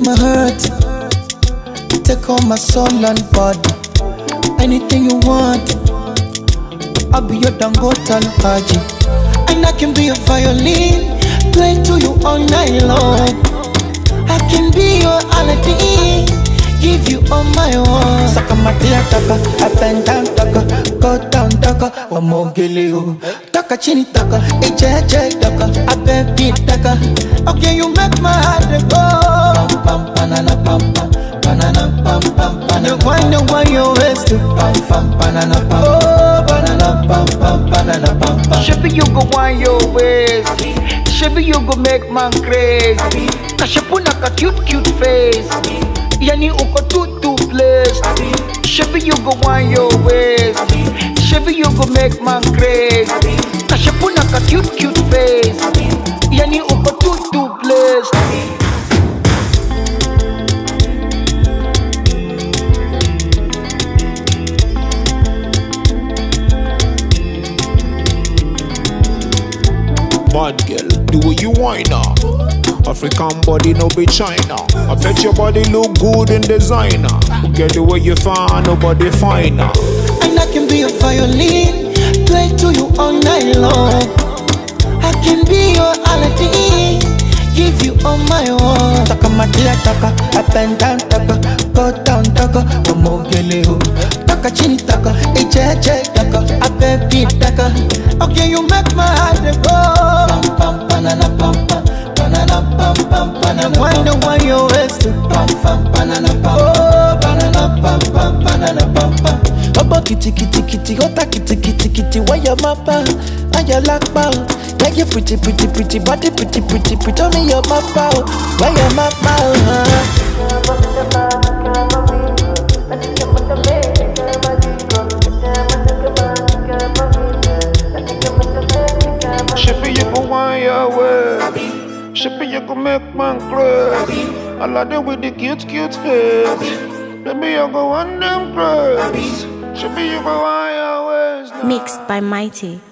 my heart, take all my soul and body. Anything you want, I'll be your Dangote Alhaji. And I can be a violin, play to you all night long. I can be your Aladdin, give you all my own. Saka matia taka, up and down taka, go down taka, wamogele you. Taka chini taka, ejeje taka, abe beat taka. Okay, you make my heart go. Pam pam banana pam pam, banana pam pam banana. You wind and wind your waist to pam pam banana pam. Oh, banana pam pam banana pam pam. Shebi you go want your ways. Shebi you go make man crazy. Kashepuna ka cute cute face. Yani uko too too blessed. Shebi you go want your ways. Shebi you go make man crazy. Kashepuna ka cute cute face. Yani uko too too blessed. Bad girl, do what you want now. African body, no be China. I bet your body look good in designer. Get the way you find, nobody finer. And I can be a violin, play to you all night long. I can be your Aladdin, give you all my own. Taka matia taka, up and down taka, go down taka, wamogele you. Taka chini taka, ejeje taka, abe beat taka. Okay, you make my heart go. Pam pam banana pam pam, banana pam pam banana. Wonder why you waist pam pam banana pam. Oh, banana pam pam banana pam pam. ọbọ kìtìkìtìkìtì ọta kìtìkìtìkìtì wáyà má bá wáyà lápá o yẹ́yẹ́ pretty pretty pretty body pretty pretty pretty omi yọ má bá o wáyà má bá o. hàn. Shippy, you go want your way. Shippy, you go make man crazy. I like them with the cute, cute face. Baby, you go want them crazy. Shippy, you go want your ways now. Mixed by Mighty.